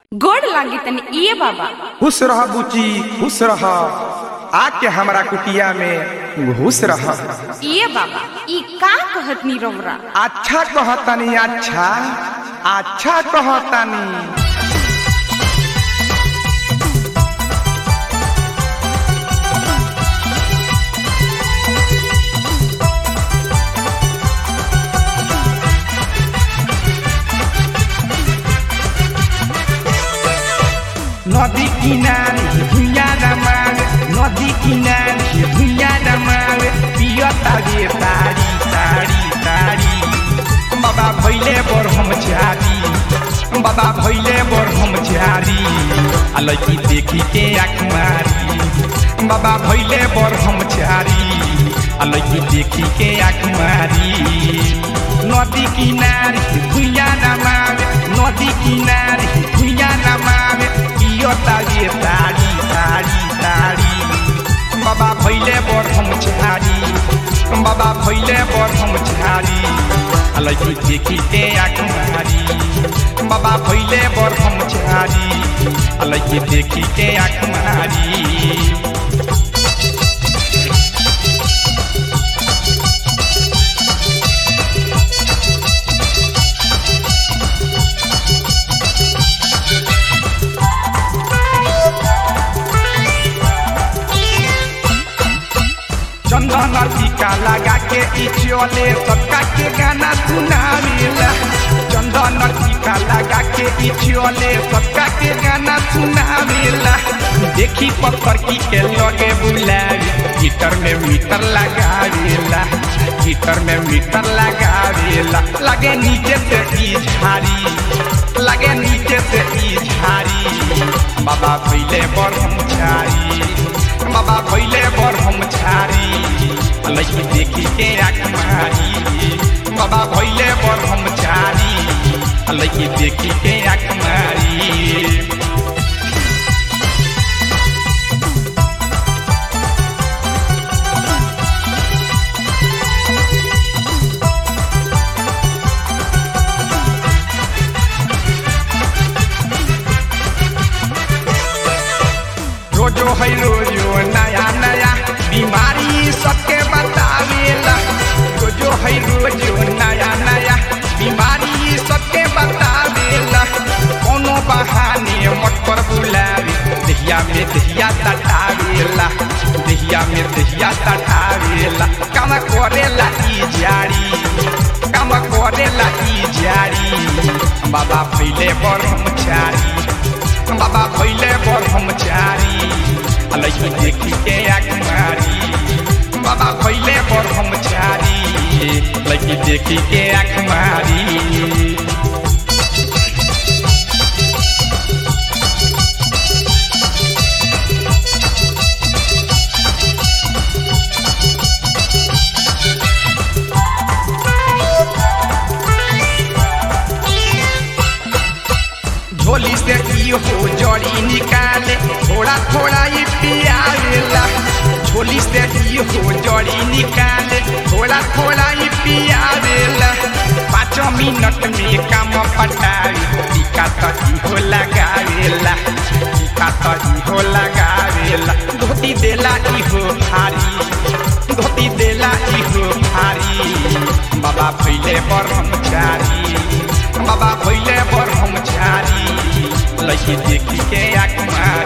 गोड़ लागी तनी इए बाबा खुश रह बुची खुश रह आके हमरा कुटिया में घुस रह इए बाबा ई का कहत नी रौरा अच्छा कहतनी अच्छा अच्छा कहतनी नदी किनारे भुइया रमावे नदी किनारे भुइया रमावे पियता गे तारी तारी तारी बाबा भैले बर हम झारी बाबा भैले बर हम झारी आ लड़की देखी के आँख मारी बाबा भैले बर हम झारी आ लड़की देखी के आँख मारी नदी किनारे भुइया रमावे नदी किनारे भुइया रमावे पियता गे तारी तारी तारी बाबा भैले बर हम झारी बाबा भैले बर हम झारी आ लड़की देखी के आँख मारी बाबा भैले बर हम झारी आ लड़की देखी के आँख मारी चंदन टीका लगा के ई चले सबका के गाना सुनावेला चंदन टीका लगा के ई चले सबका के गाना सुनावेला देखी पत्थर की के लगे बुलावे हीटर में मीटर लगावेला हीटर में मीटर लगावेला लगे नीचे से ई झारी लगे नीचे से ई झारी बाबा भैले बर हम झारी बाबा भैले बर हम झारी लड़की देखी के आँख मारी बाबा भैले बर हम झारी लड़की देखी के आँख मारी रोजो है रोजो नया नया बीमारी सबके बतावेला रोजो है रोजो नया नया बीमारी सबके बतावेला कोनो बहाने मत पर बुलावे दहिया में दहिया तटावेला दहिया में दहिया तटावेला काम करेला ई जारी काम करेला ई जारी बाबा फैले बर हम चारी बाबा भैले बर हम चारी लड़की देखी के आँख मारी बाबा भैले बर हम चारी लड़की देखी के आँख मारी झोली से की हो जड़ी निकाले थोड़ा थोड़ा ही पियावेला झोली से की हो जड़ी निकाले थोड़ा थोड़ा ही पियावेला पाँच मिनट में काम पटावे टीका तो हो लगावेला टीका तो हो लगावेला धोती देला इहो भारी धोती देला इहो भारी बाबा फैले बर हम चारी बाबा भैले बर हम झारी लड़की देखी के आँख मारी